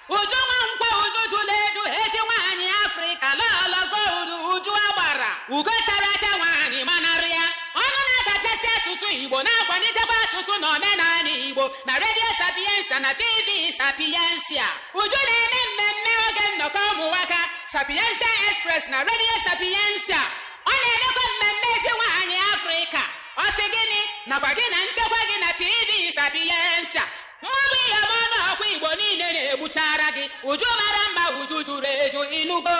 uju nwa nkwa uju jụla edu ezi nwaanyị afrịka lọlọgo udu uju agbara ugo chara acha nwaanyị manarị ya ọnụ na-adapịasị asụsụ igbo na-akwalitekwa asụsụ na omenala igbo na redio sapiensa na tv sapiensia uju na-eme mmemme oge nnọkọ ụmụnwaka sapiensia express na redio sapiensia ọ na-emekwa mmemme ezi nwaanyị afrịka ọ sị gịnị nakwa gị na nchekwa gị na tv sapiensia mmadụ ihe ọma n'ọkwa igbo niile na-egbuchara gị uju mara mma uju juru eju inugo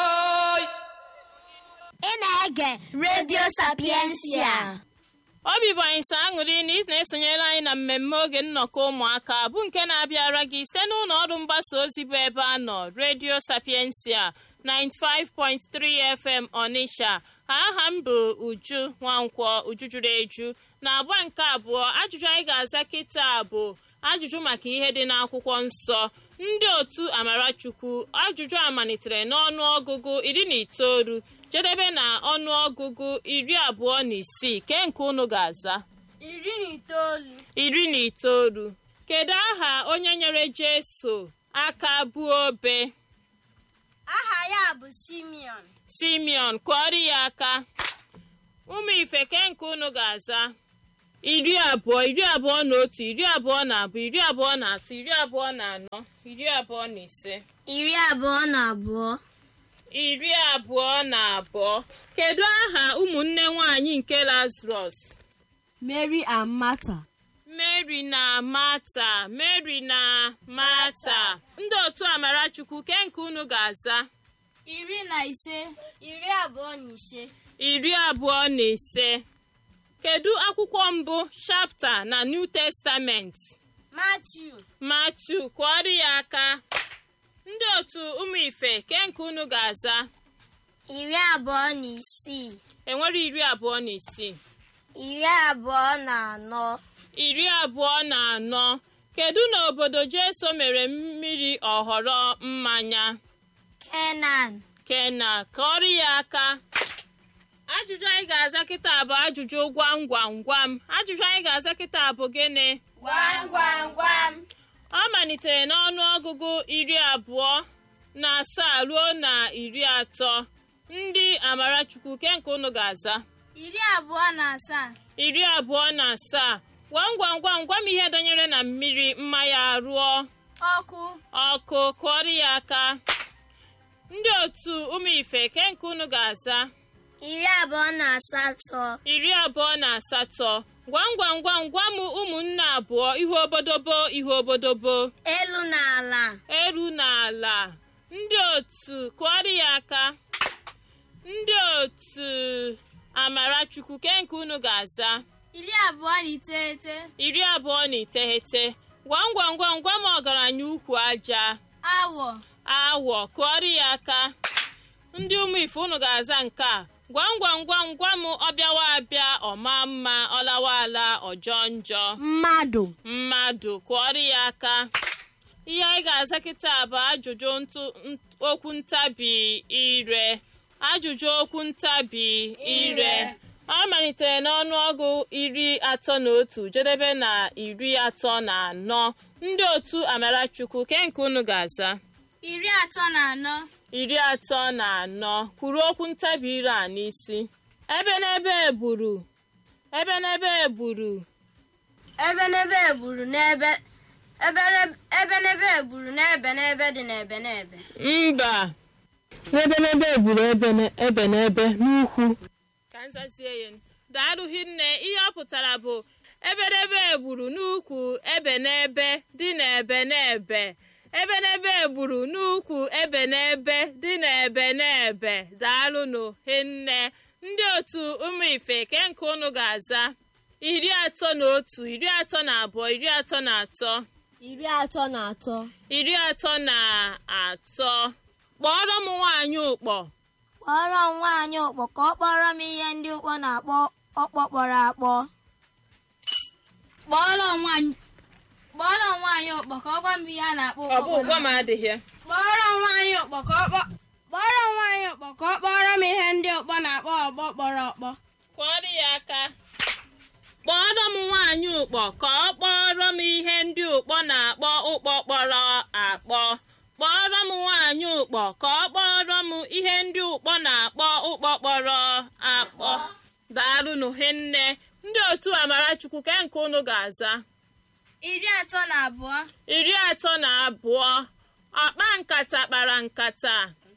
Ị na-ege redio sapiensia. obi bụ anyị sọ aṅụrị na ị na-esonyere anyị na mmemme oge nnọkọ ụmụaka bụ nke na-abịara gị site n'ụlọ ọrụ mgbasa ozi bụ ebe a nọ redio sapiensia 95.3 fm onitsha aha m bụ uju nwankwọ uju juru eju na agba nke abụọ ajụjụ anyị ga-aza kịta bụ ajụjụ maka ihe dị n'akwụkwọ nsọ ndị otu amarachukwu ajụjụ a malitere n'ọnụ ọgụgụ iri na itoolu jedebe na ọnụọgụgụ iri abụọ na isii ke nke unu ga-aza Iri na itoolu. iri na itoolu kedu aha onye nyere jeso aka buo obe Aha ya bụ Simeon. simeon kụọrọ ya aka ụmụ ife ke nke unu ga-aza iri abụọ iri abụọ na otu iri abụọ na abụọ iri abụọ na atọ iri abụọ na anọ iri abụọ na ise Iri abụọ na abụọ. iri abụọ na abụọ kedu aha ụmụnne nwanyị nke lazarus Mary and Martha. mary na mata mary na mata ndị otu amarachukwu ke nke unu ga-aza Iri na ise. Iri abụọ na ise. iri abụọ na ise kedu akwụkwọ mbụ shapta na new testament Matthew. matu kụọrọ ya aka ndị otu ụmụ ife ke nke unu ga-aza Iri abụọ na isii. enwere iri abụọ na isii Iri abụọ na anọ. iri abụọ na anọ kedu na obodo jeso mere mmiri ọhọrọ mmanya Kenan. kena kọrọ ya aka ajụjụ anyị ga-aza kịta bụ ajụjụ gwam gwam gwam ajụjụ anyị ga-aza kịta bụ gịnị Gwam gwam gwam. ọ malitere n'ọnụ ọgụgụ iri abụọ na asaa ruo na iri atọ ndị amarachukwu ke nke unu ga-aza Iri abụọ na asaa. iri abụọ na asaa gwam gwam gwam gwam ihe dọnyere na mmiri mmanya rụọ Ọkụ. ọkụ kụọrọ ya aka ndị otu ụmụ ife ke nke unu ga-aza Iri abụọ na asatọ. iri abụọ na asatọ gwam gwam gwam gwam ụmụnne abụọ ihu obodobo ihu obodobo Elu na ala. eru n'ala ndị otu kụọrọ ya aka ndị otu amarachukwu ke nke unu ga-aza Iri abụọ na iteghete. iri abụọ na iteghete gwam gwam gwam gwam ọgaranya ukwu aja Awọ. awọ kụọrọ ya aka ndị ụmụ ife unu ga-aza nke a gwam gwam gwam gwam ọbịawa abịa ọma mma ọlawa ala ọjọọ njọ Mmadụ. mmadụ kụọrọ ya aka ihe anyị ga-aza kịta bụ ajụjụ ntụ- nt- okwu ntabi ire ajụjụ okwu ntabi ire ọ malitere n'ọnụọgụ iri atọ na otu jedebe na iri atọ na anọ ndị otu amarachukwu ke nke unu ga-aza Iri atọ na anọ. iri atọ na anọ kwuru okwu ntabi ire a n'isi ebe n'ebe egburu ebe n'ebe egburu Ebe n'ebe egburu n'ebe ebe n'ebe egburu n'ebe n'ebe dị n'ebe n'ebe. mba n'ebe n'ebe egburu ebe n- ebe n'ebe n'ukwu ka nzazie ya daalụ hinne ihe ọ pụtara bụ eberebe egburu n'ukwu ebe n'ebe dị n'ebe n'ebe ebe n'ebe egburu n'ukwu ebe n'ebe dị n'ebe n'ebe daalụnụ hinne ndị otu ụmụ ife ke nke unu ga-aza iri atọ na otu iri atọ na abụọ iri atọ na atọ Iri atọ na atọ. iri atọ na atọ kpọrọ m nwaanyị ụkpọ Kpọrọ m nwaanyị ụkpọ ka ọ kpọrọ m ihe ndị ụkpọ na-akpọ ọkpọ kpọrọ akpọ. Kpọrọ m nwaanyị Kpọrọ m nwaanyị ụkpọ ka ọ gwa m ihe a na-akpọ ọ bụ ụgwọ m adịghị Kpọrọ m nwaanyị ụkpọ ka ọ kpọ Kpọrọ m nwaanyị ụkpọ ka ọ kpọrọ m ihe ndị ụkpọ na-akpọ ọgbọ kpọrọ ọkpọ. kụọrọ ya aka kpọrọ m nwaanyị ụkpọ ka ọ kpọrọ m ihe ndị ụkpọ na-akpọ ụkpọ kpọrọ akpọ ụkpọ ka ọ kpọrọ m ihe ndị ụkpọ na-akpọ ụkpọkpọrọ akpọ daalụnụ hinne ndị otu amarachukwu ke nke unu ga-aza iri atọ na abụọ iri atọ na abụọ ọkpa nkata kpara nkata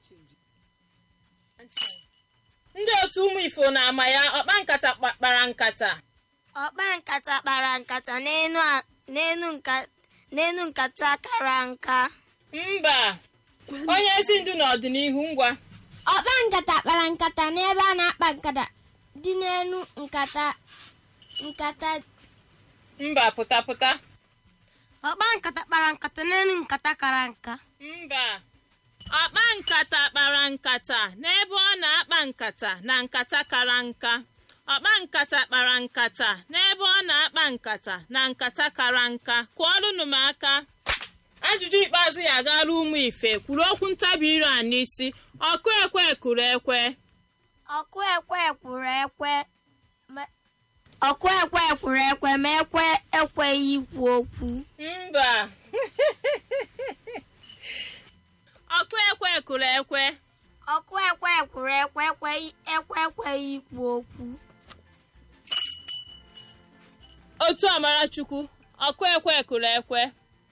ndị otu ụmụ ifo na-ama ya ọkpa nkata kpa- kpara nkata ọkpa nkata kpara nkata n'enu a- n'enu nka- n'enu nkata kara nka mba onye ezi ndu n'ọdịnihu ngwa ọkpa nkata kpara nkata n'ebe a na-akpa nkata dị n'elu nkata nkata mba pụta pụta ọkpa nkata kpara nkata n'enu nkata kara nka mba ọkpa nkata kpara nkata n'ebe ọ na-akpa nkata na nkata kara nka ọkpa nkata kpara nkata n'ebe ọ na-akpa nkata na nkata kara nka kụọrụnụ m aka ajụjụ ikpeazụ ya agara ụmụ ife kwuru okwu ntabi ire a n'isi ọkụ ekwe kụrụ ekwe ọkụ ekwe kwuru ekwe ma- ọkụ ekwe kwuru ekwe ma ekwe ekweghị ikwu okwu mba ọkụ ekwe kụrụ ekwe ọkụ ekwe kwuru ekwe ekweghị ekwe ekweghị ikwu okwu otu amarachukwu ọkụ ekwe kụrụ ekwe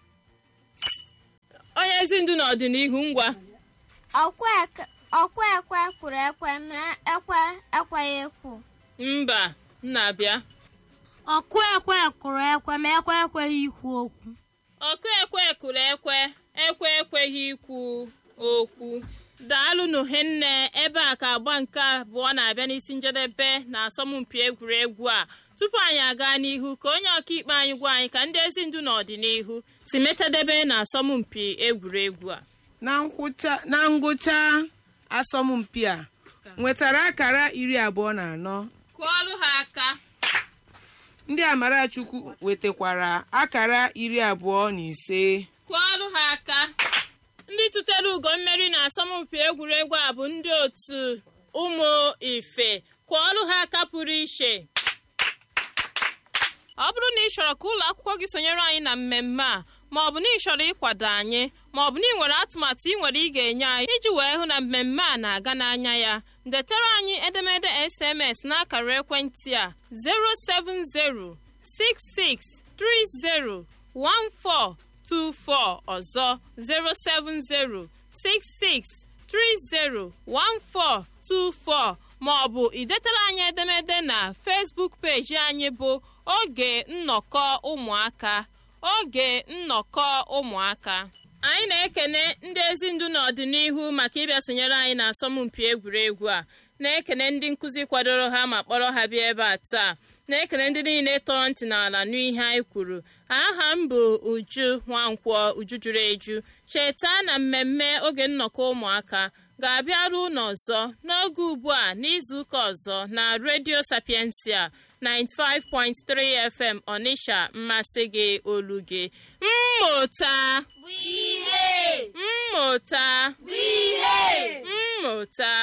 onye ezi ndu n'ọdịnihu ngwa ọkwa eke- ọkwa ekwe kwuru ekwe ma ekwe ekweghị ekwu mba nna-abịa ọkụ ekwe kwuru ekwe ma ekwe ekweghị ikwu okwu ọkụ ekwe kụrụ ekwe ekwe ekweghị ikwu okwu daalụnụ hinne ebe a ka agba nke abụọ na-abịa n'isi njedebe na asọmpi egwuregwu a tupu anyị aga n'ihu ka onye ọkaikpe anyị gwa anyị ka ndị ezi ndu n'ọdịnihu si metadebe na asọmpi egwuregwu a na ngwụcha- na ngwụcha asọmpi a nwetara akara iri abụọ na anọ kụọlụ ha aka ndị amarachukwu wetakwara akara iri abụọ na ise kụọlụ ha aka ndị tụtere ugo mmeri na asọmpi egwuregwu a bụ ndị otu ụmụ ife kụọlụ ha aka pụrụ iche ọ bụrụ na ị chọrọ ka ụlọ akwụkwọ gị sonyere anyị na mmemme a ma ọ bụ na ị chọrọ ịkwado anyị ma ọ bụ na ị nwere atụmatụ ị nwere ị ga-enye anyị iji wee hụ na mmemme a na-aga n'anya ya detara anyị edemede sms n'akara ekwentị a 07066301424 ọzọ 07066301424 ma ọ bụ idetara anyị edemede na Facebook peji anyị bụ oge nnọkọ ụmụaka oge nnọkọ ụmụaka anyị na-ekene ndị ezi ndu n'ọdịnihu maka ịbịa sonyere anyị na asọmpi egwuregwu a na-ekene ndị nkụzi kwadoro ha ma kpọrọ ha bịa ebe a taa na-ekene ndị niile tọrọ ntị n'ala n'ihe anyị kwuru aha m bụ uju nwankwọ uju juru eju cheta na mmemme oge nnọkọ ụmụaka ga-abịaru ụlọ ọzọ n'oge ugbu a n'izuụka ọzọ na redio sapiensia 95.3 fm ọnịsha mmasị gị olu gị mmụta bụ ihe mmụta bụ ihe mmụta